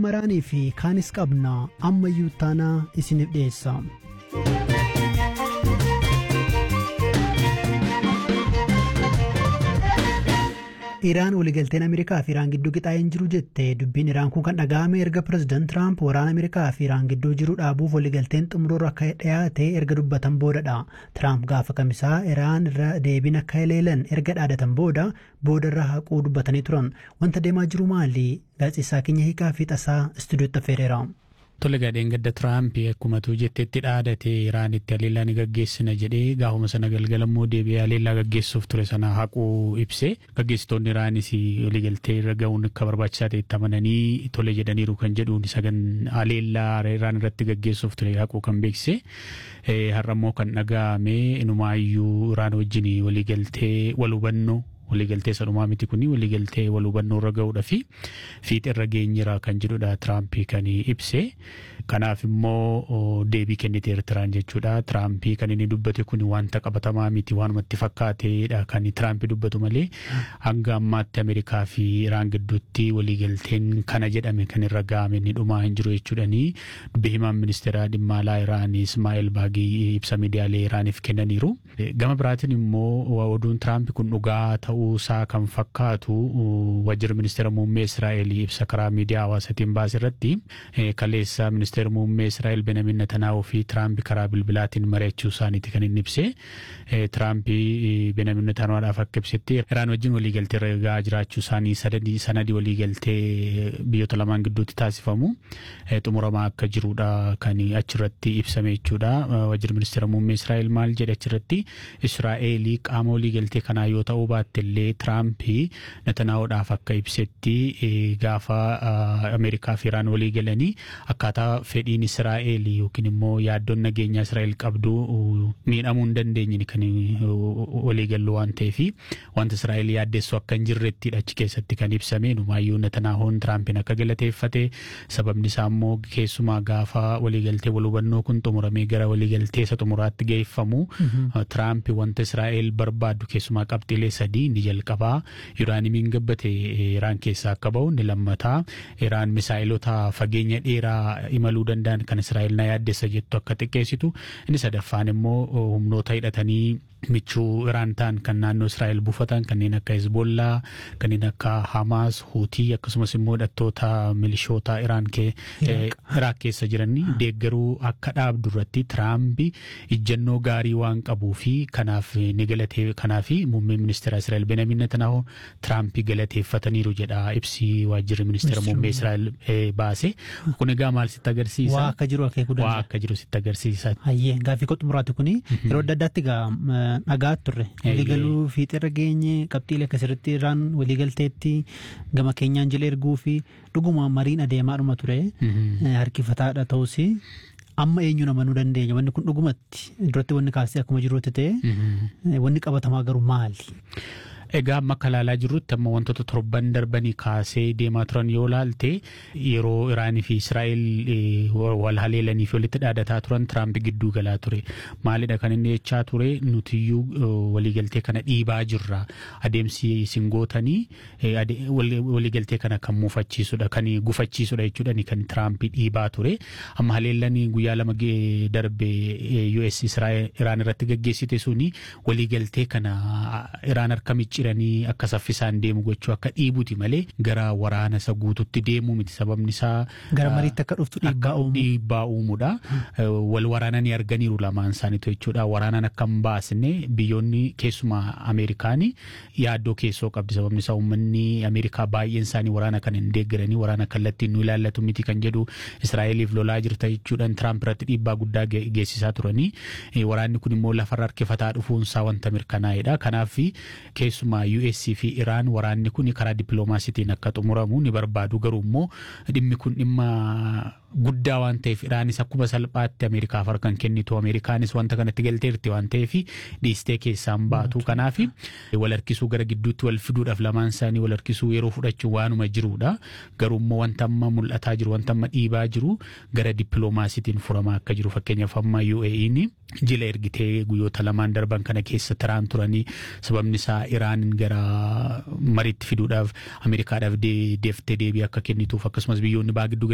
maraanii fi kaanis qabna ammayyuu taanaa isiniif dhiyeessa. Iraan waliigalteen Ameerikaa fi Iraan gidduu qixaa'een jiru jette dubbiin Iraan kun kan dhaga'ame erga pirezidaant Tiraamp waraana Ameerikaa fi Iraan gidduu jiru dhaabuuf waliigalteen xumuroorra akka dhiyaate erga dubbatan boodadha. Tiraamp gaafa kamisaa Iraan irra deebiin akka haleelan erga dhaadatan booda boodarra haquu dubbatanii turan. Wanta deemaa jiru maali? Gaazexeessaa keenya hiikaa fi tasaa istuudiyootti affeereera. Tole gadheen gadda Tiraamp akkuma tu jetteetti dhaadate Iraanitti haleellaa ni gaggeessina jedhee gaafuma sana galgala immoo deebi'ee haleellaa gaggeessuuf ture sana haquu ibse gaggeessitoonni Iraanis waliigaltee irra ga'uun akka barbaachisaa ta'etti amananii tole jedhaniiru kan jedhuun sagan haleellaa Iraan irratti gaggeessuuf ture haquu kan beeksise har'a immoo kan dhaga'ame inumaayyuu Iraan wajjin waliigaltee wal hubannoo waliigaltee sadhumaa miti kuni waliigaltee wal hubannoo irra ga'uudha fi fiixa irra geenyira kan jedhudha Tiraampii kan ibse. Kanaaf immoo deebii kennite Eertiraan jechuudha. Tiraampii kan inni dubbate kun wanta qabatamaa miti waanumatti fakkaateedha kan Tiraampii dubbatu malee hanga ammaatti Ameerikaa fi Iraan gidduutti waliigalteen kana jedhame kan irra ga'ame inni dhumaa hin jiru jechuudhani. Dubbi himaan ministeera dhimma alaa Iraan Ismaa'eel Baagii ibsa miidiyaalee Iraaniif kennaniiru. Gama biraatiin immoo oduun Tiraampii kun dhugaa ta'uu isaa kan fakkaatu wajjira ministeera muummee Israa'eel ibsa karaa miidiyaa hawaasaatiin baase irratti kaleessa ministeera muummee Israa'eel Benjamin Netanyaahuu fi Tiraamp karaa bilbilaatiin mari'achuu isaaniiti kan inni ibse. Tiraamp Benjamin Netanyaahudhaaf akka ibsetti Iraan wajjin waliigaltee irra ga'aa jiraachuu isaanii sanadii waliigaltee biyyoota lamaan gidduutti taasifamu xumuramaa akka jirudha kan achirratti ibsame jechuudha. Wajjira ministeera muummee Israa'eel maal jedhe achirratti Israa'eel qaama waliigaltee kanaa yoo ta'uu baatte illee Tiraamp Netanyaahudhaaf akka ibsetti gaafa Ameerikaa fi Iraan walii galanii akkaataa fedhiin Israa'eel yookiin immoo yaaddoon nageenyaa Israa'eel qabdu miidhamuu hin dandeenye kan walii gallu waan ta'eef wanta Israa'eel yaaddeessu akka hin jirrettidha achi keessatti kan ibsame numaayyuu Netanaahuun Tiraampiin akka galateeffate sababni isaa immoo keessumaa gaafa waliigaltee wal hubannoo kun xumuramee gara waliigaltee isa xumuraatti geeffamu Tiraamp wanta Israa'eel barbaaddu keessumaa qabxiilee sadii inni jalqabaa Iraanimiin gabbate Iraan keessaa akka bahu inni lammataa Iraan misaa'ilota fageenya dheeraa imaluu danda'an kan Israa'el na yaaddessa jettu akka xiqqeessitu inni sadaffaan immoo humnoota hidhatanii michuu Iraan ta'an kan naannoo Israa'el buufatan kanneen akka Hezbollaa kanneen akka Hamaas Huutii akkasumas immoo hidhattoota milishoota Iraan Iraaq keessa jiranii deeggaruu akka dhaabdu irratti Tiraamp ijjannoo gaarii waan qabuu fi kanaaf ni galatee kanaaf muummee ministeera Israa'el Benjamin Netanyahu Tiraamp galateeffataniiru jedha ibsi waajjirri ministeera muummee Israa'el baase. Kun egaa maal sitti agarsiisa? Waa akka jiru akeekuu danda'a. Waa akka jiru sitti agarsiisa. Hayyee gaaffii koo xumuraati kuni yeroo adda addaatti egaa dhagaa turre waliigaluu fiixirra geenye qabxiilee akkasirratti irraan waliigalteetti gama keenyaan jala erguu fi dhuguma mariin adeemaadhuma ture harkifataadha ta'us amma eenyu namanuu dandeenya wanni kun dhugumatti duratti wanni kaasee akkuma jirutti ta'e wanni qabatamaa garuu maali? Egaa amma akka ilaalaa jirrutti amma wantoota torban darbanii kaasee deemaa turan yoo laalte yeroo Iraanii fi Israa'el wal haleelanii fi walitti dhaadataa turan Tiraamp gidduu galaa ture. Maalidha kan inni jechaa ture nutiyyuu waliigaltee kana dhiibaa jirra. Adeemsi isin gootanii waliigaltee kana kan muufachiisudha kan gufachiisudha jechuudha kan Tiraamp dhiibaa ture. Amma haleellanii guyyaa lama darbe US Iraan irratti gaggeessite suni waliigaltee kana Iraan harka micci jiranii akka saffisaan deemu gochuu akka dhiibuti malee gara waraana isa guututti deemuu miti sababni isaa. Gara mariitti akka dhuftu dhiibbaa uumu. Dhiibbaa uumuudha. Wal waraananii arganiiru lamaan isaaniitu jechuudha. Waraanaan akka hin baasne biyyoonni keessumaa Ameerikaanii yaaddoo keessoo qabdi sababni isaa uummanni Ameerikaa baay'een isaanii waraana kan hin deeggaranii waraana kallattiin nu ilaallatu miti kan jedhu Israa'eliif lolaa jirta jechuudhaan Tiraamp irratti dhiibbaa guddaa geessisaa turanii. Waraanni kun immoo lafarra harkifataa dhufuunsaa wanta mirkanaa'edha. Kanaaf keessumaa keessumaa US fi Iraan waraanni kun karaa dippiloomaasiitiin akka xumuramu ni barbaadu garuu immoo dhimmi kun dhimma guddaa waan ta'eef Iraanis akkuma salphaatti Ameerikaaf harkan kennitu Ameerikaanis wanta kanatti galteerti waan ta'eef dhiistee keessaan baatu kanaaf wal harkisuu gara gidduutti wal fiduudhaaf lamaan isaanii wal harkisuu yeroo fudhachuun waanuma jirudha garuu immoo wanta amma mul'ataa jiru wanta amma dhiibaa jiru gara dippiloomaasiitiin furamaa akka jiru fakkeenyaaf amma UAE'n jila ergitee guyyoota lamaan darban kana keessa taraan turanii sababni isaa Iraanin gara mariitti fiduudhaaf Ameerikaadhaaf deeftee deebii akka kennituuf akkasumas biyyoonni baa gidduu